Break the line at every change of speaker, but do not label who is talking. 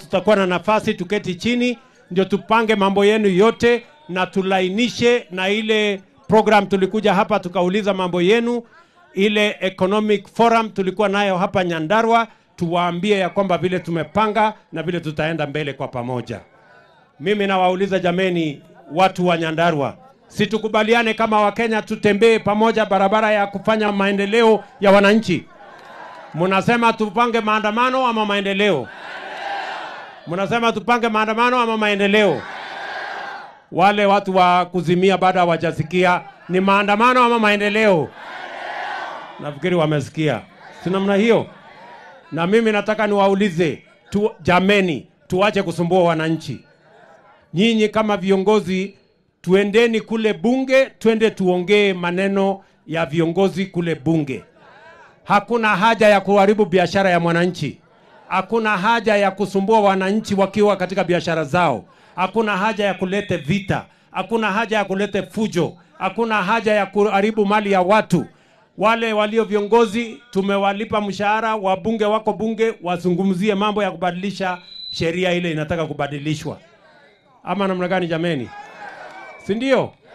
tutakuwa na nafasi tuketi chini, ndio tupange mambo yenu yote na tulainishe na ile program tulikuja hapa tukauliza mambo yenu, ile economic forum tulikuwa nayo hapa Nyandarua, tuwaambie ya kwamba vile tumepanga na vile tutaenda mbele kwa pamoja. Mimi nawauliza jameni, watu wa Nyandarua, si tukubaliane kama Wakenya tutembee pamoja barabara ya kufanya maendeleo ya wananchi? Mnasema tupange maandamano ama maendeleo? Mnasema tupange maandamano ama maendeleo? Wale watu wa kuzimia bado hawajasikia ni maandamano ama maendeleo. Nafikiri wamesikia, si namna hiyo? Na mimi nataka niwaulize tu, jameni, tuache kusumbua wananchi. Nyinyi kama viongozi, tuendeni kule bunge, twende tuongee maneno ya viongozi kule bunge. Hakuna haja ya kuharibu biashara ya mwananchi. Hakuna haja ya kusumbua wananchi wakiwa katika biashara zao. Hakuna haja ya kulete vita. Hakuna haja ya kulete fujo. Hakuna haja ya kuharibu mali ya watu. Wale walio viongozi tumewalipa mshahara, wabunge wako bunge, wazungumzie mambo ya kubadilisha sheria ile inataka kubadilishwa, ama namna gani jameni? Si ndio?